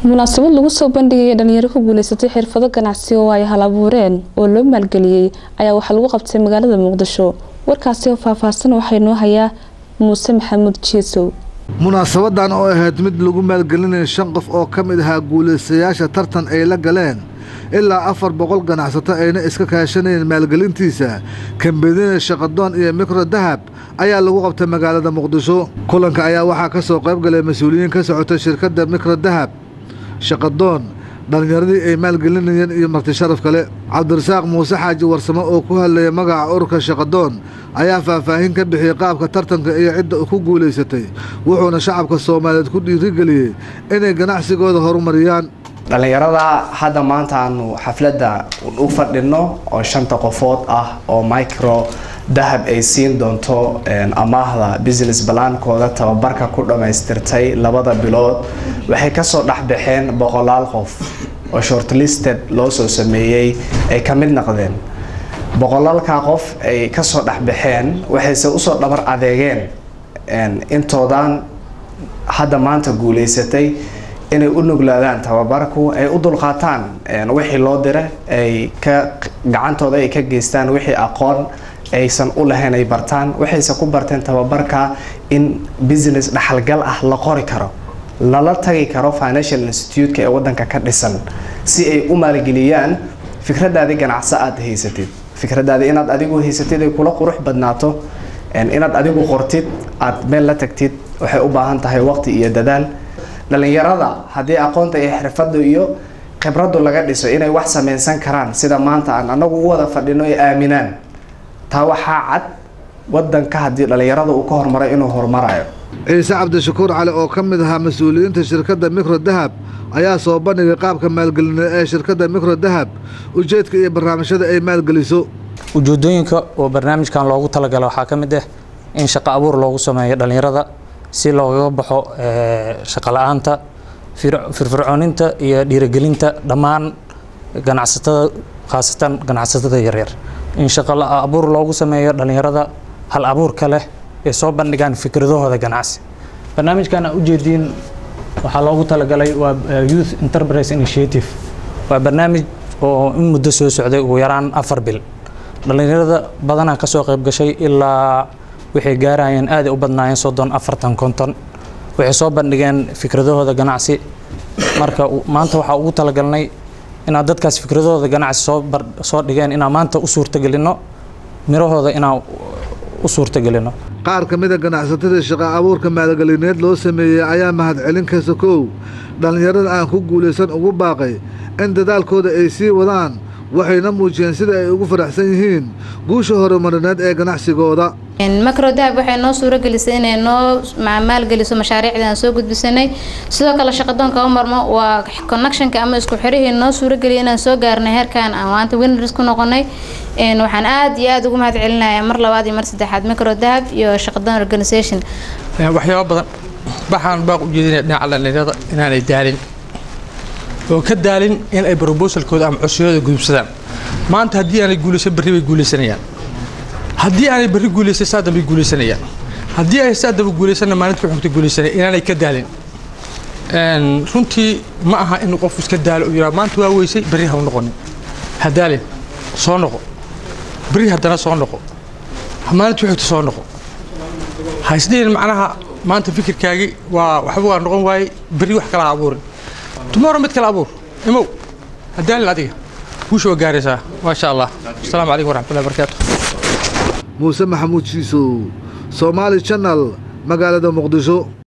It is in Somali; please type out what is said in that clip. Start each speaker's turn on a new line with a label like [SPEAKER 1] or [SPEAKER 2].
[SPEAKER 1] munaasabad lagu soo bandhigaya dhalinyaro ku guuleysatay xirfado ganacsi oo ay hal abuureen oo loo maalgeliyey ayaa waxaa lagu qabtay magaalada muqdisho warkaasi oo faahfaahsan waxaa inoo hayaa muuse maxamuud jiisow
[SPEAKER 2] munaasabadan oo ahayd mid lagu maalgelinaya shan qof oo ka mid ahaa guulaystayaasha tartan ay la galeen ilaa afar boqol ganacsato ayna iska kaashanayeen maalgelintiisa kambedina shaqadoon iyo mikro dahab ayaa lagu qabtay magaalada muqdisho kulanka ayaa waxaa ka soo qayb galay mas-uuliyiin ka socotay shirkadda mikro dahab shaqadoon dhallinyaradii ay maalgelinayeen iyo marti sharaf kale cabdirasaaq muuse xaaji warsamo oo ku hadlaya magaca ururka shaqadoon ayaa faahfaahin ka bixiyey qaabka tartanka iyo cidda ku guulaysatay wuxuuna shacabka soomaaliyeed ku dhiirigeliyey inay ganacsigooda horumariyaan
[SPEAKER 3] dhallinyarada hadda maanta aanu xafladda u fadhino oo shanta qofood ah oo micro dahab ay siin doonto amaahda business balaankooda tababarka ku dhammaystirtay labada bilood waxay kasoo dhexbaxeen boqolaal qof oo shortlisted loo soo sameeyey ay ka mid noqdeen boqolaalka qof ay kasoo dhexbaxeen waxayse usoo dhabar adeegeen intoodan hadda maanta guuleysatay inay u nuglaadaan tababarku ay u dulqaataan wixii loo dira ay ka gacantooda ay ka geystaan wixii aqoon aysan u lahayn ay bartaan waxayse ku barteen tababarka in business dhaxalgal ah la qori karo lala tagi karo financial institute-ka ee wadanka ka dhisan si ay u maalgeliyaan fikradaadii ganacso aad haysatid fikradaadii inaad adigu haysatid ay kula qurux badnaato inaad adigu qortid aad meel la tagtid waxay u baahan tahay waqti iyo dadaal dhalinyarada haddii aqoonta iyo xirfadu iyo khibradu laga dhiso inay wax samaysan karaan sida maanta aan anagu u wada fadhino ay aaminaan taa waxaa cad wadanka haddii dhalinyarada uu ka hormaray inuu horumarayo
[SPEAKER 2] ciise cabdishakuur cali oo ka mid ahaa mas-uuliyiinta shirkadda mikro dahab ayaa soo bandhigay qaabka maalgelineed ee shirkadda mikro dahab ujeedka iyo barnaamijyada ay maalgeliso
[SPEAKER 4] ujeedooyinka oo barnaamijkan loogu talagala waxaa ka mid ah in shaqo abuur loogu sameeyo dhallinyarada si loogaga baxo shaqo la-aanta firfircooninta iyo dhiirigelinta dhammaan ganacsatada khaasatan ganacsatada yaryar in shaqo abuur loogu sameeyo dhallinyarada hal abuurka leh ee soo bandhigaan fikradahooda ganacsi barnaamijkan aa ujeediin waxaa loogu talagalay waa youth enterprise initiative waa barnaamij oo in muddo soo socday ugu yaraan afar bil dhallinyarada badanaa kasoo qayb gashay ilaa waxay gaarayeen aaday u badnaayeen soddon afartan konton waxay soo bandhigeen fikradahooda ganacsi marka maanta waxaa ugu talagalnay inaad dadkaas fikradahooda ganacsi soo soo dhigeen inaan maanta u suurtagelino mirahooda inaan u suurtagelino
[SPEAKER 2] qaar ka mida ganacsatada shaqa abuurka maalgelineed loo sameeyey ayaa mahadcelin kasta kow dhallinyarada aan ku guulaysan ugu baaqay in dadaalkooda ay sii wadaan waxayna muujiyeen sida ay ugu faraxsan yihiin guusha horumarineed ee ganacsigooda
[SPEAKER 5] macro dahab waxay noo suuragelisay inay noo maalgeliso mashaariicdii aan soo gudbisanay sidoo kale shaqadoonka u marmo waa connectionka ama isku xirihii noo suurageliyay inaan soo gaarnay heerkan aan maanta winners ku noqonay waxaan aad iyo aad ugu mahad celinayaa mar labaad iyo mar saddexaad macro dahab iyo shaqadoon organisation
[SPEAKER 6] waxyaaba badan waxaan baaq u jeedinaya dhinaca dhallinyarada inaanay daalin oo ka daalin in ay brobosalkooda ama codsiyadooda gudubsadaan maanta haddii aanay guulaysan berri bay guulaysanayaan haddii aanay berri guulaysan saa dambay guulaysanayaan haddii ay saa damba guulaysanna maalinta xugta guulaysanaya inaanay ka daalin runtii ma aha in qofku iska daalo uu yidhaha maanta waa weysay berri ha u noqonin ha daalin soo noqo berri haddana soo noqo maalinta xugta soo noqo ha isdhihin macnaha maanta fikirkaagii waa waxba waa noqon waayey berri wax kala ha abuurin tomorrow mid kale abuur imow hadaalin adiga guusha waa gaaraysaa maasha allah asalaamu calaykum waraxmatullahi barakaatu
[SPEAKER 2] muuse maxamuud jiisow soomaali janal magaalada muqdisho